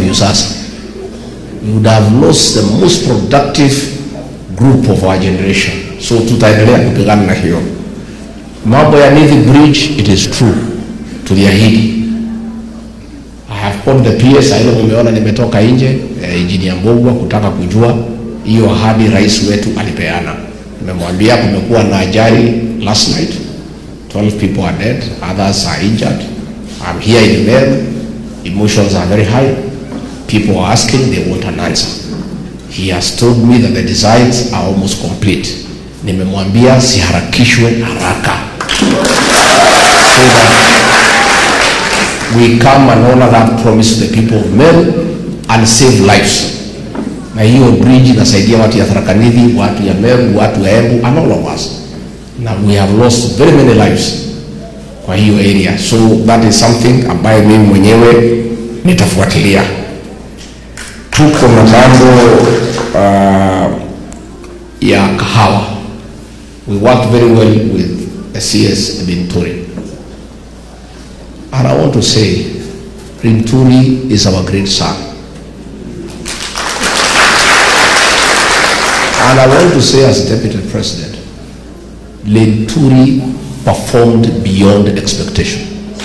huyu sasa we would have lost the most productive group of our generation so tutaendelea kupigana na hiyo mambo ya Nithi Bridge it is true tuliahidi I have called the PS ile umeona nimetoka nje eh, engineer Mbogwa kutaka kujua hiyo ahadi rais wetu alipeana nimemwambia kumekuwa na ajali last night 12 people are dead others are injured I'm here in Meru emotions are very high people are asking they want an answer he has told me that the designs are almost complete nimemwambia siharakishwe haraka so that we come and honor that promise to the people of Meru and save lives na hiyo bridge inasaidia watu ya Tharaka Nithi watu ya Meru watu ya Embu and all of us na we have lost very many lives kwa hiyo area so that is something ambayo mimi mwenyewe nitafuatilia tuko na mambo uh, ya kahawa we work very well with the CS Binturi and I want to say Rinturi is our great son and I want to say as deputy president Linturi performed beyond expectation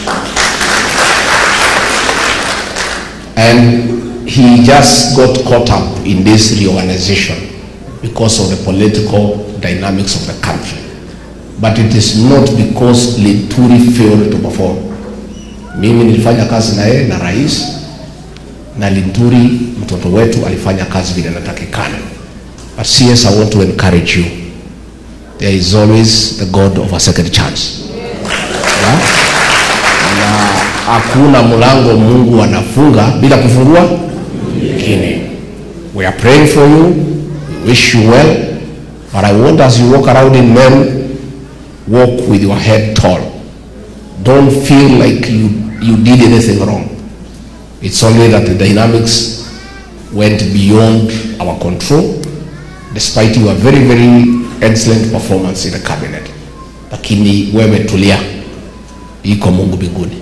and he just got caught up in this reorganization because of the political dynamics of the country. But it is not because Linturi failed to perform. Mimi nilifanya kazi na yeye na rais na Linturi mtoto wetu alifanya kazi vile inatakikana. But CS, I want to encourage you. There is always the God of a second chance. Yeah? Na hakuna mlango Mungu anafunga bila kufungua mwingine. We are praying for you. We wish you well. But I want as you walk around in men, walk with your head tall. Don't feel like you, you did anything wrong. It's only that the dynamics went beyond our control, despite your very, very excellent performance in the cabinet. Lakini wewe tulia, iko Mungu mbinguni.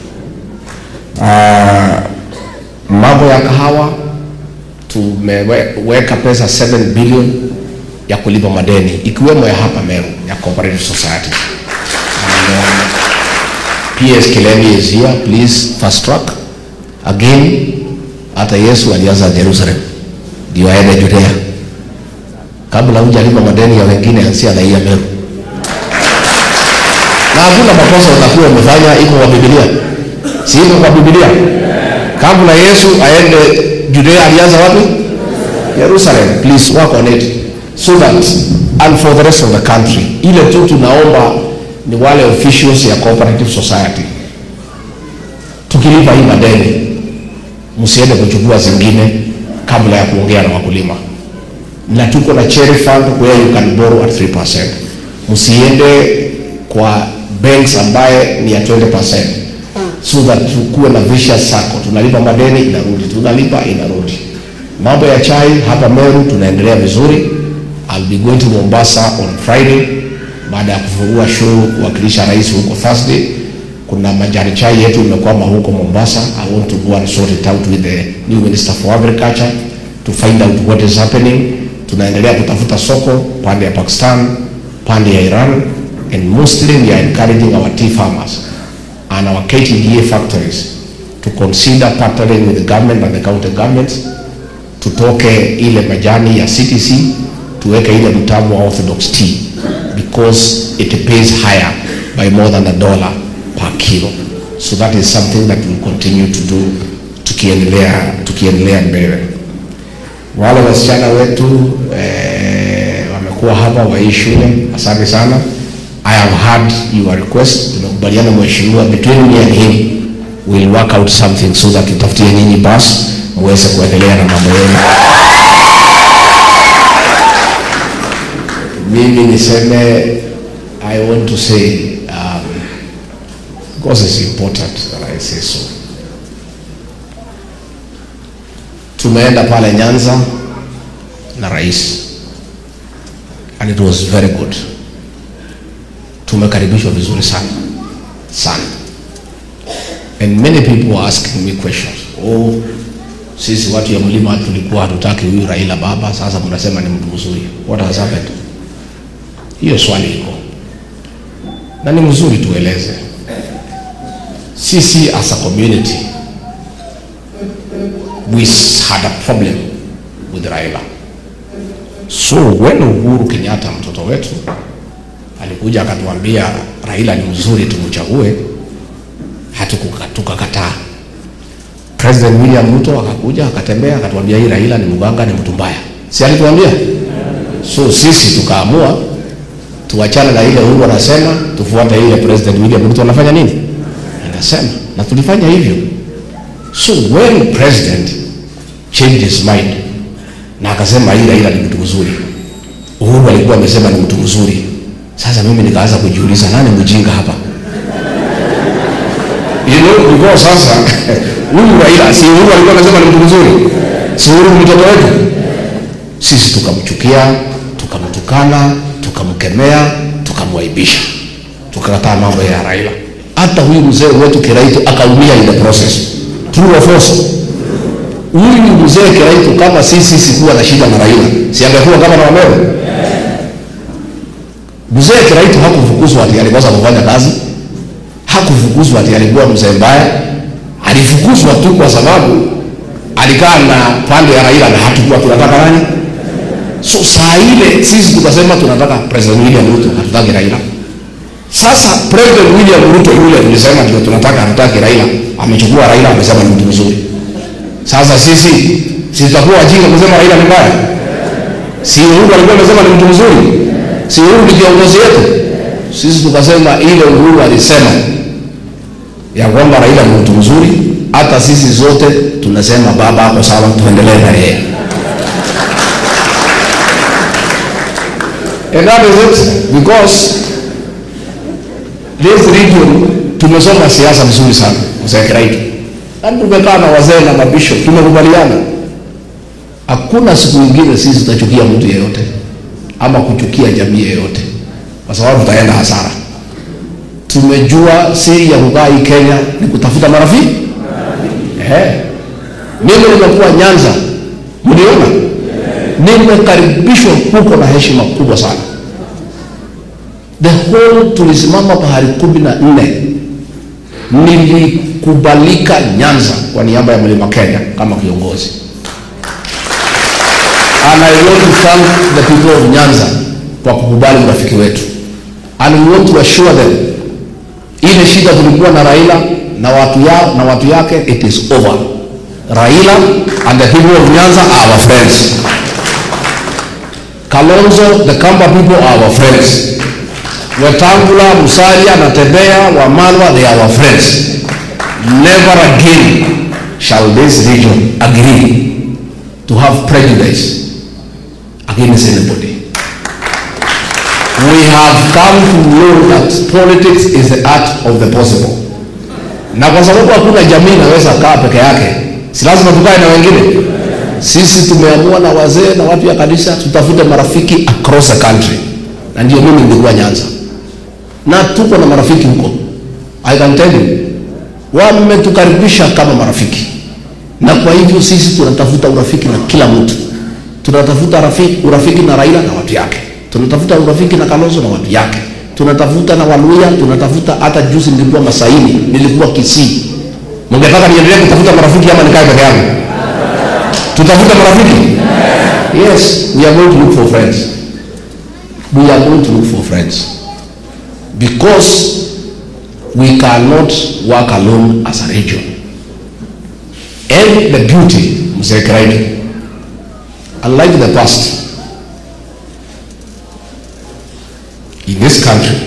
Uh, mambo ya kahawa tumeweka pesa 7 billion ya kulipa madeni ikiwemo ya hapa Meru ya Cooperative Society. And, um, PS Kilemi is here, please fast track. Again, hata Yesu alianza Jerusalem ndio aende Judea. Kabla hujalipa madeni ya wengine, ansia na hii ya Meru. Na hakuna makosa utakuwa umefanya, iko kwa Biblia, si iko kwa Biblia? Kabla Yesu aende Judea, alianza wapi? Jerusalem. Please work on it so that and for the rest of the country. Ile tu tunaomba ni wale officials ya cooperative society, tukilipa hii madeni, msiende kuchukua zingine kabla ya kuongea na wakulima, na tuko na cherry fund where you can borrow at 3%. Msiende kwa banks ambaye ni ya 20% so that tukuwe na vicious circle. Tunalipa madeni inarudi, tunalipa inarudi. Mambo ya chai hapa Meru tunaendelea vizuri. I'll be going to Mombasa on Friday baada ya kufungua show kuwakilisha rais huko Thursday. Kuna majani chai yetu imekwama huko Mombasa. I want to go and sort it out with the new minister for agriculture to find out what is happening. Tunaendelea kutafuta soko pande ya Pakistan, pande ya Iran and mostly we are encouraging our tea farmers and our KTDA factories to consider partnering with the government and the county governments tutoke ile majani ya CTC tuweke ile mtamu wa orthodox tea because it pays higher by more than a dollar per kilo so that is something that we'll continue to do tukiendelea tukiendelea mbele wale wasichana wetu eh, wamekuwa hapa wa hii shule asante sana I have heard your request tumekubaliana mheshimiwa between me and him we'll work out something so that tutafutie nyinyi bus muweze kuendelea na mambo yenu mimi niseme I want to say um, because it's important that I say so tumeenda pale Nyanza na rais and it was very good tumekaribishwa vizuri sana sana and many people were asking me questions oh sisi watu ya mlima tulikuwa hatutaki huyu Raila baba, sasa mnasema ni mtu mzuri. What has happened? Hiyo swali iko na ni mzuri tueleze. Sisi as a community we had a problem with Raila. So when Uhuru Kenyatta mtoto wetu alikuja akatuambia Raila ni mzuri tumchague, hatukukakataa. President William Ruto akakuja akatembea akatuambia hii Raila ni mganga, ni mtu mbaya, si alituambia? So sisi tukaamua tuachane na ile Uhuru anasema, tufuate ile President William Ruto anafanya nini, anasema, na tulifanya hivyo. So when president changed his mind na akasema hii Raila ni mtu mzuri, Uhuru alikuwa amesema ni mtu mzuri. Sasa mimi nikaanza kujiuliza nani mjinga hapa? You know, because sasa huyu Raila si Uhuru alikuwa anasema ni mtu mzuri, si Uhuru ni mtoto wetu. Sisi tukamchukia, tukamtukana, tukamkemea, tukamwaibisha, tukakataa mambo ya Raila. Hata huyu mzee wetu Kiraitu akaumia in the process. True or false? Huyu mzee Kiraitu kama sisi sikuwa na shida na Raila, si angekuwa kama na Wamero? Mzee Kiraitu hakufukuzwa ati alikosa kufanya kazi, hakufukuzwa ati alikuwa mzee mbaya. Alifukuzwa tu kwa sababu alikaa na pande ya Raila na hatukuwa tunataka nani. So saa ile sisi tukasema tunataka President William Ruto, hatutaki Raila. Sasa President William Ruto yule tulisema ndio tunataka, hatutaki Raila, amechukua Raila, amesema ni mtu mzuri. Sasa sisi si tutakuwa wajinga kusema Raila ni mbaya? Si Uhuru alikuwa amesema ni mtu mzuri? Si Uhuru ni kiongozi wetu? Sisi tukasema ile Uhuru alisema ya kwamba Raila ni mtu mzuri, hata sisi zote tunasema baba hapo sawa, tuendelee na yeye. And that is it because this region tumesoma siasa vizuri sana mzee Kiraitu, na tumekaa na wazee na mabisho, tumekubaliana hakuna siku nyingine sisi tutachukia mtu yeyote ama kuchukia jamii yeyote, kwa sababu tutaenda hasara. Tumejua siri ya kukaa hii Kenya ni kutafuta marafiki. Ehe, mimi nimekuwa Nyanza, mliona nimekaribishwa huko na heshima kubwa sana. The whole tulisimama pahali kumi na nne nilikubalika Nyanza kwa niaba ya Mlima Kenya kama kiongozi. And I want to thank the people of Nyanza kwa kukubali urafiki wetu. And we want to assure them ile shida tulikuwa na Raila na watu ya, na watu yake it is over. Raila and the people of Nyanza are our friends. Kalonzo, the Kamba people are our friends. Wetangula, Musalia, Natembea, Wamalwa, they are our friends. Never again shall this region agree to have prejudice against anybody. We have come to know that politics is the art of the possible. Na kwa sababu hakuna jamii inaweza kaa peke yake, si lazima tukae na wengine. Sisi tumeamua na wazee na watu ya kanisa tutafute marafiki across the country, na ndio mimi nilikuwa Nyanza na tuko na marafiki huko. I can tell you, wametukaribisha kama marafiki, na kwa hivyo sisi tunatafuta urafiki na kila mtu. Tunatafuta rafiki, urafiki na Raila na watu yake, tunatafuta urafiki na Kalonzo na watu yake, tunatafuta na Waluya, tunatafuta hata juzi nilikuwa Masaini, nilikuwa Kisii. Mngetaka niendelee kutafuta marafiki ama nikae peke yangu? Tutafuta marafiki? Yes, we are going to look for friends. We are going to look for friends because we cannot work alone as a region. And the beauty, Mzee Kiraitu, unlike the past, in this country,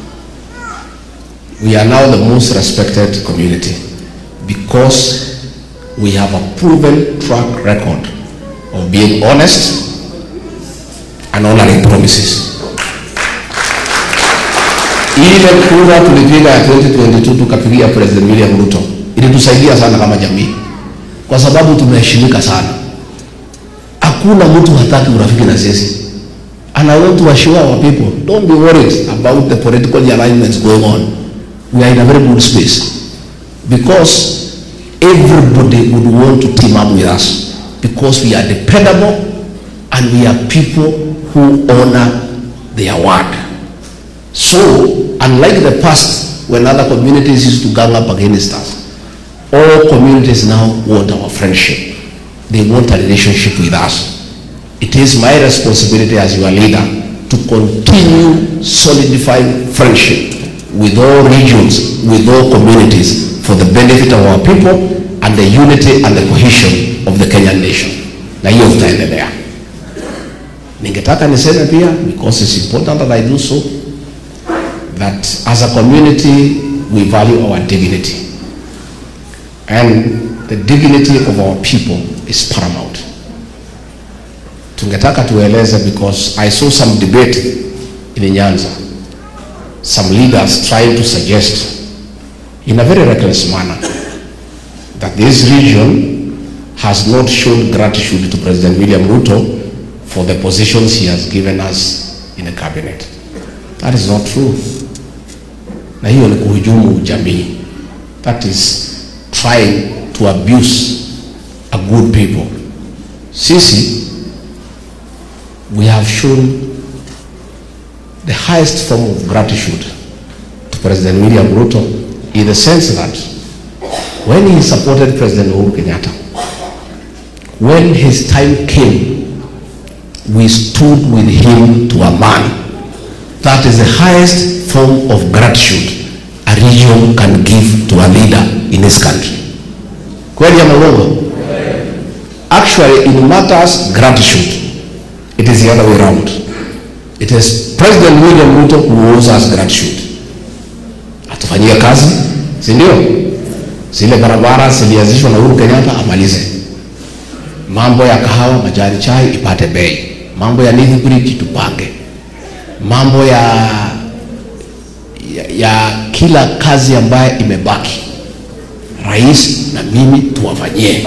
we are now the most respected community because we have a proven track record of being honest and honoring promises. Ile kura tulipiga ya 2022 tukapigia President William Ruto ilitusaidia sana kama jamii, kwa sababu tumeheshimika sana. Hakuna mtu hataki urafiki na sisi. And I want to assure our people, don't be worried about the political alignments going on. We are in a very good space because everybody would want to team up with us because we are dependable and we are people who honor their word. So, unlike the past when other communities used to gang up against us, all communities now want our friendship. They want a relationship with us. It is my responsibility as your leader to continue solidifying friendship with all regions, with all communities for the benefit of our people and the unity and the cohesion of the Kenyan nation. Na hiyo tutaendelea. Ningetaka niseme pia because it's important that I do so that as a community we value our dignity and the dignity of our people is paramount. Tungetaka tueleze because I saw some debate in Nyanza, some leaders trying to suggest in a very reckless manner that this region has not shown gratitude to President William Ruto for the positions he has given us in the cabinet. That is not true. Na hiyo ni kuhujumu jamii. That is trying to abuse a good people. Sisi, we have shown the highest form of gratitude to President William Ruto in the sense that when he supported President Uhuru Kenyatta, when his time came, we stood with him to a man. That is the highest form of gratitude a region can give to a leader in his country. Kweli ama uongo? Actually, in matters gratitude, it is the other way around. It is President William Ruto who owes us gratitude. Atufanyie kazi, si ndio? Zile barabara zilianzishwa na Uhuru Kenyatta amalize. Mambo ya kahawa, majani chai ipate bei. Mambo ya Nithi Bridge tupange. Mambo ya, ya, ya kila kazi ambayo imebaki, rais na mimi tuwafanyie.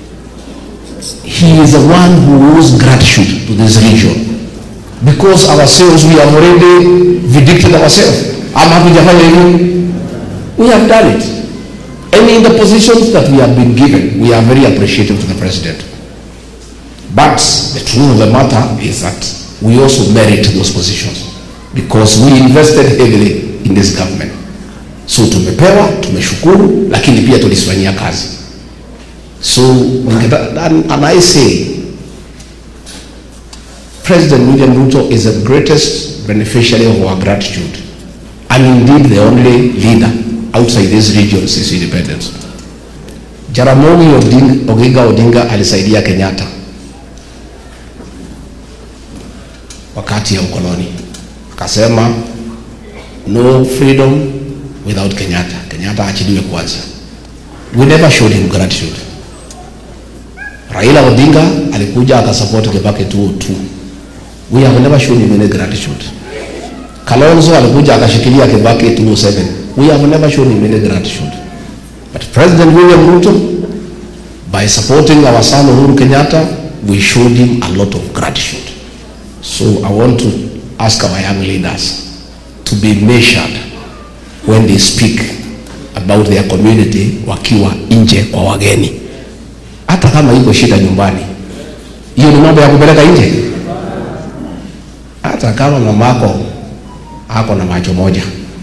He is the one who owes gratitude to this region because ourselves we have already vindicated ourselves. Ama hatujafanya hivyo? We have done it. And in the positions that we have been given, we are very appreciative to the president. But the truth of the matter is that we also merit those positions because we invested heavily in this government. So tumepewa, tumeshukuru, lakini pia tulisifanyia kazi. So and, and I say President William Ruto is the greatest beneficiary of our gratitude and indeed the only leader outside this region since independence. Jaramogi Odinga, Oginga Odinga alisaidia Kenyatta wakati ya ukoloni, akasema no freedom without Kenyatta. Kenyatta achiliwe kwanza. We never showed him gratitude. Raila Odinga alikuja akasupport Kibaki 202. We have never shown him any gratitude. Kalonzo alikuja akashikilia Kibaki 207. We have never shown him any gratitude. But President William Ruto, by supporting our son Uhuru Kenyatta, we showed him a lot of gratitude. So I want to ask our young leaders to be measured when they speak about their community wakiwa nje kwa wageni. Hata kama iko shida nyumbani, hiyo ni mambo ya kupeleka nje. Hata kama mamako ako na macho moja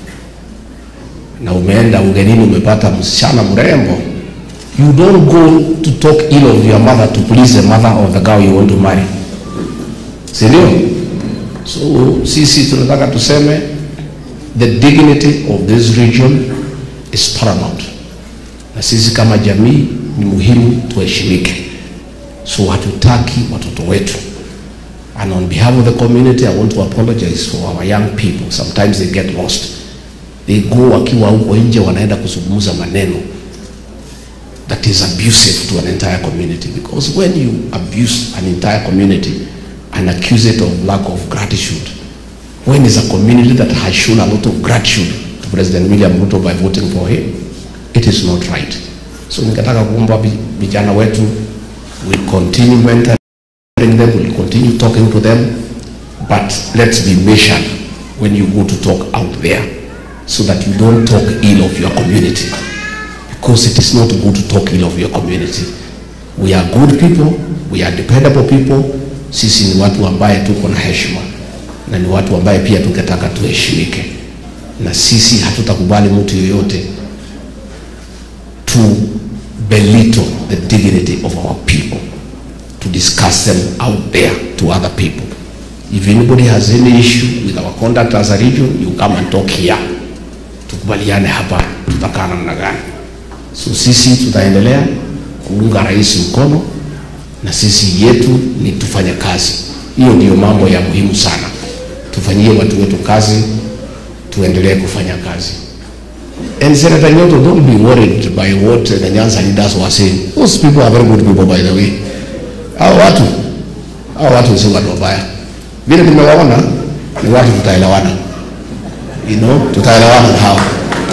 na umeenda ugenini umepata msichana mrembo, you don't go to talk ill of your mother to please the mother of the girl you want to marry, si ndio? So sisi tunataka tuseme the dignity of this region is paramount, na sisi kama jamii ni muhimu tuheshimike. So hatutaki watoto wetu And on behalf of the community, I want to apologize for our young people. Sometimes they get lost. They go wakiwa huko nje wanaenda kuzungumza maneno that is abusive to an entire community because when you abuse an entire community and accuse it of lack of gratitude, when is a community that has shown a lot of gratitude to President William Ruto by voting for him, it is not right. So ningetaka kuomba vijana wetu we continue mentoring them, we'll continue talking to them, but let's be measured when you go to talk out there so that you don't talk ill of your community. because it is not good to talk ill of your community. We are good people, we are dependable people. Sisi ni watu ambaye tuko na heshima na ni watu ambaye pia tungetaka tuheshimike, na sisi hatutakubali mtu yoyote to belittle the dignity of our people, to discuss them out there to other people. If anybody has any issue with our conduct as a region, you come and talk here. Tukubaliane hapa tutakaa namna gani. So sisi tutaendelea kuunga rais mkono, na sisi yetu ni tufanye kazi. Hiyo ndiyo mambo ya muhimu sana. Tufanyie watu wetu kazi, tuendelee kufanya kazi. And Senator Nyoto, don't be worried by what the Nyanza leaders were saying. Those people are very good people by the way. Hao watu, hao watu si watu wabaya. Vile nimewaona ni watu tutaelewana. You know, tutaelewana na hao.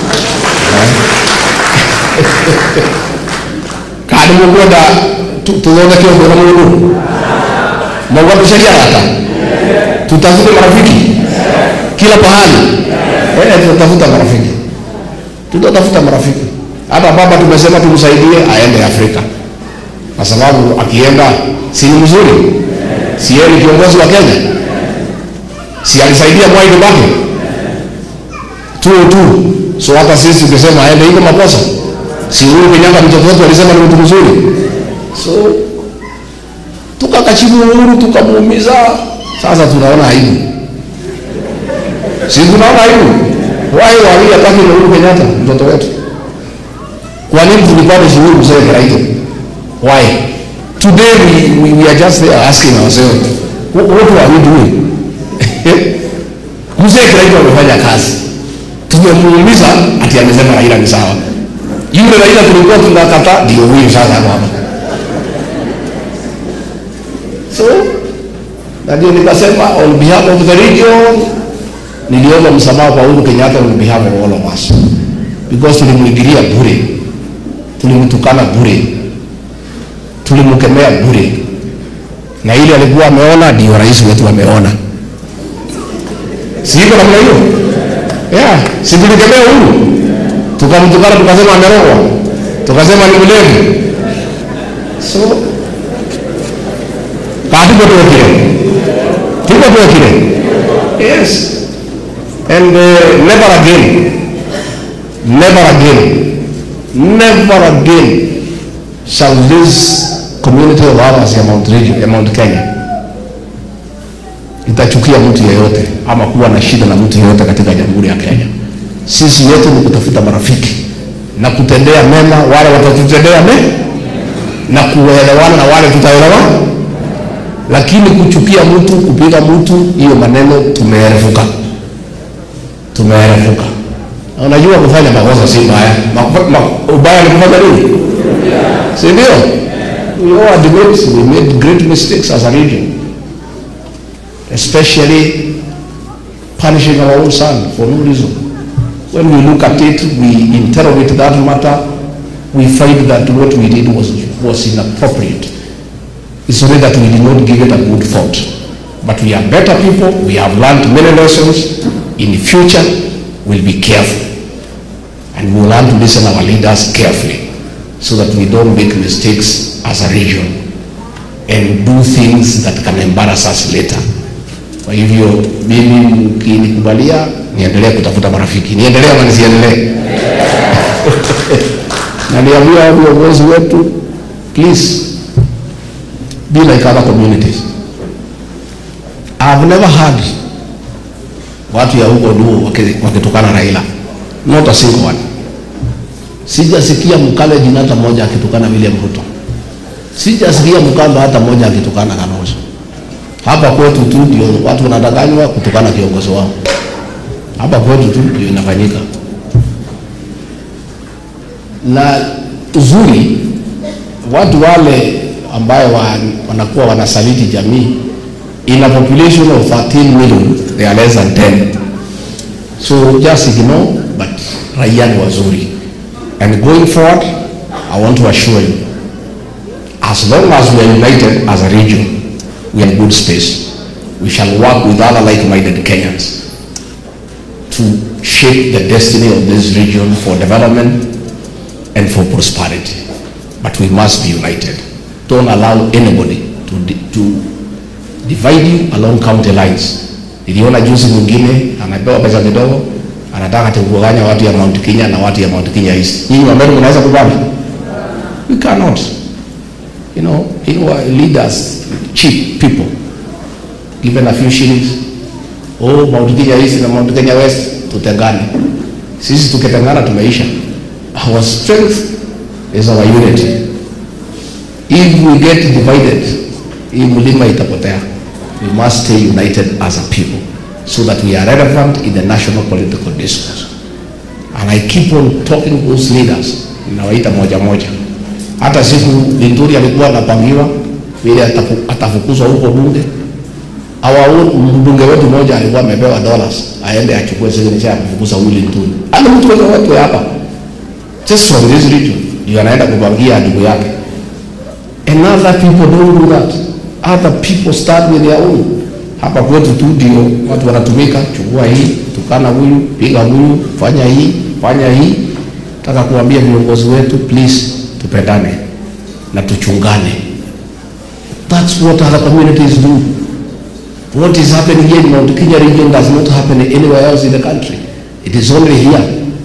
Kadi mukwenda tuthondeke ũndũ na mũndũ mauga tucaria rata tutafute marafiki kila pahali eh, tutatafuta marafiki tutatafuta marafiki. Hata baba tumesema tumsaidie aende Afrika, kwa sababu akienda si ni mzuri, si yeye ni kiongozi wa Kenya, si alisaidia Mwai Kibaki tu tu. So hata sisi tukisema aende, iko makosa? Si Uhuru Kenyatta mtoto wetu alisema ni mtu mzuri, so tukakachimu Uhuru tukamuumiza. Sasa tunaona aibu, si tunaona aibu why were we attacking Uhuru Kenyatta mtoto wetu? Kwa nini tulipata shughuli mzee Kiraito? Why? Today we, we, we are just there asking ourselves what, what are we doing? mzee Kiraito amefanya kazi, tumemuumiza ati amesema Raila ni sawa. Yule Raila tulikuwa tunakata ndio huyu sasa hapa. So na ndio nikasema on behalf of the region niliomba msamaha kwa Uhuru Kenyatta on behalf of all of us because tulimwingilia bure, tulimtukana bure, tulimkemea bure, na ile alikuwa ameona ndio rais wetu ameona. Si iko namna hiyo? Yeah, si tulikemea Uhuru tukamtukana, tukasema amerogwa, tukasema ni mlevi. So katuko tuwekile, tuko tuwekile, yes and uh, never again never again never again shall this community of ours ya Mount, Region, ya Mount Kenya itachukia mtu yeyote ama kuwa na shida na mtu yeyote katika jamhuri ya Kenya. Sisi yetu ni kutafuta marafiki na kutendea mema wale watatutendea mema na kuelewana na wale tutaelewana, lakini kuchukia mtu, kupiga mtu, hiyo maneno tumeerefuka tumeerefuka. Unajua kufanya makosa si mbaya, Ma- ma- ubaya ni kufanya nini? Si ndio? We all admit we made great mistakes as a region, especially punishing our own son for no reason. When we look at it, we interrogate that matter, we find that what we did was, was inappropriate. It's only that we did not give it a good thought. But we are better people, we have learned many lessons. In the future, we'll be careful. And we'll learn to listen our leaders carefully so that we don't make mistakes as a region and do things that can embarrass us later. Kwa hivyo mimi mkinikubalia, niendelee kutafuta marafiki, niendelee ama nisiendelee? na niambia viongozi wetu, please be like other communities. I've never heard watu ya huko Luo waki- wakitukana Raila, not a single one. Sijasikia Mkalenjin hata mmoja akitukana William Ruto, sijasikia Mkamba hata mmoja akitukana Kalonzo. Hapa kwetu tu ndio watu wanadanganywa kutukana kiongozi wao, hapa kwetu tu ndio inafanyika. Na uzuri watu wale ambayo wa, wanakuwa wanasaliti jamii in a population of 13 million they are less than 10 so just ignore but raia ni wazuri and going forward i want to assure you as long as we are united as a region we are in good space we shall work with other like-minded kenyans to shape the destiny of this region for development and for prosperity. But we must be united. Don't allow anybody to, di- to divide you along county lines. Niliona juzi mwingine anapewa pesa kidogo, anataka ati kugawanya watu ya Mount Kenya na watu ya Mount Kenya East. Nyinyi Wameru mnaweza kubali? We cannot. You know, you know, leaders, cheap people, given a few shillings. Oh, Mount Kenya East na Mount Kenya West tutengane. Sisi tukitengana tumeisha. Our strength is our unity. If we get divided, hii mlima itapotea. We must stay united as a people so that we are relevant in the national political discourse. And I keep on talking to those leaders, nawaita moja moja. Hata siku Linturi alikuwa anapangiwa vile atafu- atafukuzwa huko bunge, our own mbunge wetu mmoja alikuwa amepewa dollars aende achukue signature ya kufukuza huyu Linturi. Ana mtu wetu wetu hapa just from this region ndio anaenda kupangia ndugu yake. And other people don't do that. Other people start with their own. Hapa kwetu tu ndio watu wanatumika, chukua hii, tukana huyu, piga huyu, fanya hii, fanya hii. Nataka kuambia viongozi wetu, please tupendane na tuchungane. That's what other communities do. What is happening here in Mount Kenya region does not happen anywhere else in the country. It is only here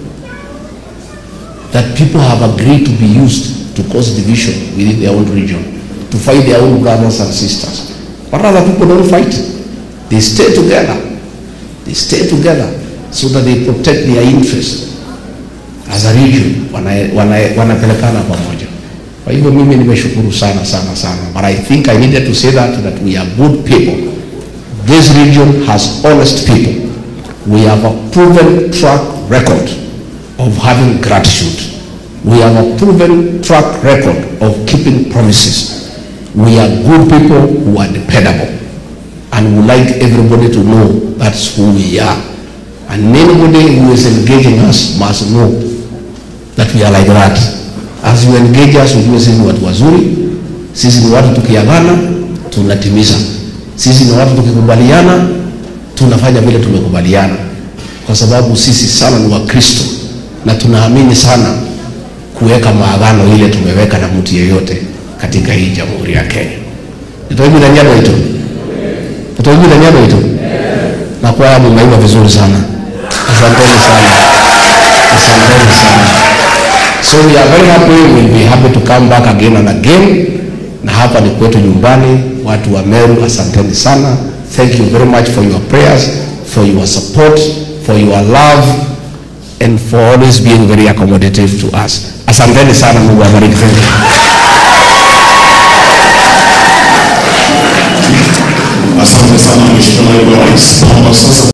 that people have agreed to be used to cause division within their own region, to fight their own brothers and sisters. But other people don't fight. They stay together. They stay together so that they protect their interests as a region, wana- wana- wanapelekana pamoja. Kwa hivyo mimi nimeshukuru sana sana sana, but I think I needed to say that that we are good people. This region has honest people. We have a proven track record of having gratitude. We have a proven track record of keeping promises. We are good people who are dependable and would like everybody to know that's who we are. And anybody who is engaging us must know that we are like that. As you engage us, ujue sisi ni watu wazuri, sisi ni watu tukiagana tunatimiza, sisi ni watu tukikubaliana tunafanya vile tumekubaliana, kwa sababu sisi sana ni Wakristo na tunaamini sana kuweka maagano ile tumeweka na mtu yeyote katika hii jamhuri ya Kenya. Nitoibu nyado itu nitoibu nyado itu na kwaya mmeimba vizuri sana, asanteni sana, asanteni sana. So we are very happy, we'll be happy to come back again and again. Na hapa ni kwetu nyumbani, watu wa Meru, asanteni sana. Thank you very much for your prayers, for your support, for your love and for always being very accommodative to us. Asanteni sana, Mungu awabariki. Thank you. Asante sana Mheshimiwa Naibu wa Rais. Naomba sasa